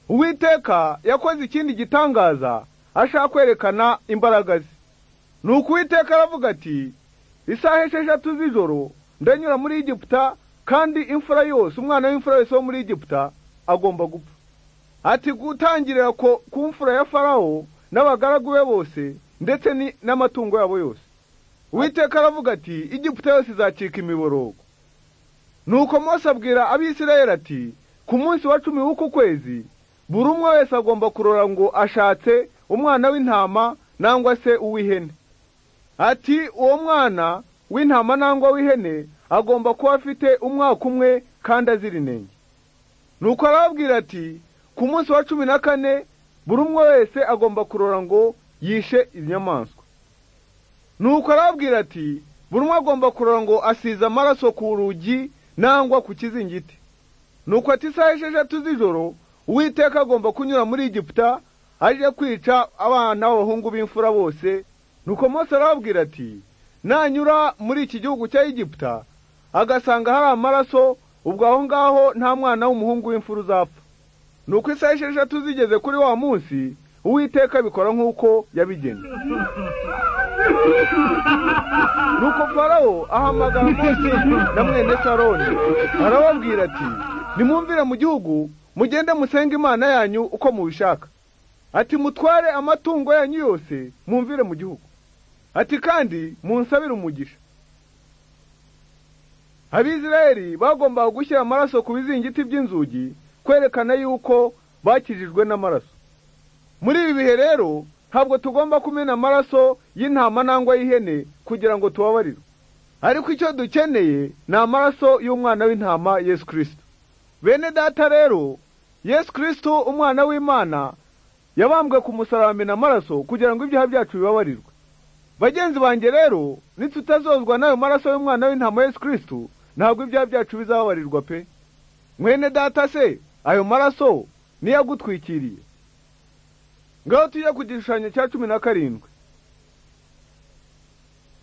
uwiteka yakoze ikindi gitangaza ashaka kwerekana imbaraga ze ni uko uwiteka aravuga ati isaha esheshatu z'ijoro ndanyura muri egiputa kandi imfura yose umwana w'imfura wese wo muri egiputa agomba gupfa ati gutangirira ku mfura ya farawo n'abagaragu be bose ndetse n'amatungo yabo yose uwiteka aravuga ati igiputa yose izacika imiborogo nuko Mose abwira abisirayeli ati ku munsi wa cumi w'uku kwezi buri umwe wese agomba kurora ngo ashatse umwana w'intama nangwa se uw'ihene ati uwo mwana w'intama nangwa w'ihene agomba kuba afite umwaka umwe kandi azira inenge nuko arababwira ati ku munsi wa cumi na kane buri umwe wese agomba kurora ngo yishe inyamaswa nuko arababwira ati buri umwe agomba kurora ngo asize amaraso ku rugi nangwa ku kizingiti nuko ati isaha esheshatu z'ijoro uwiteka agomba kunyura muri egiputa aje kwica abana b'abahungu b'imfura bose nuko Mose arababwira ati nanyura muri iki gihugu cya egiputa agasanga hari amaraso ubwo aho ngaho nta mwana w'umuhungu w'imfura uzapfa nuko isaha esheshatu zigeze kuri wa munsi uwiteka bikora nk'uko yabigenye nuko farawo ahamagara Mose na mwene saroni arababwira ati nimwumvire mu gihugu mugende musenge imana yanyu uko mubishaka ati mutware amatungo yanyu yose mwumvire mu gihugu ati kandi munsabire umugisha abizirayeli bagombaga gushyira amaraso ku bizingiti by'inzugi kwerekana yuko bakijijwe n'amaraso muri ibi bihe rero ntabwo tugomba kumena amaraso y'intama nangwa y'ihene kugira ngo tubabarire ariko icyo dukeneye ni amaraso y'umwana w'intama yesu kirisito bene data rero yesu kirisito umwana w'imana yabambwe ku musaraba amena amaraso kugira ngo ibyaha byacu bibabarirwe bagenzi banjye rero nitutazozwa n'ayo maraso y'umwana w'intama yesu kirisito ntabwo ibyaha byacu bizababarirwa pe mwene data se ayo maraso niyo agutwikiriye ngaho tujya ku gishushanyo cya cumi na karindwi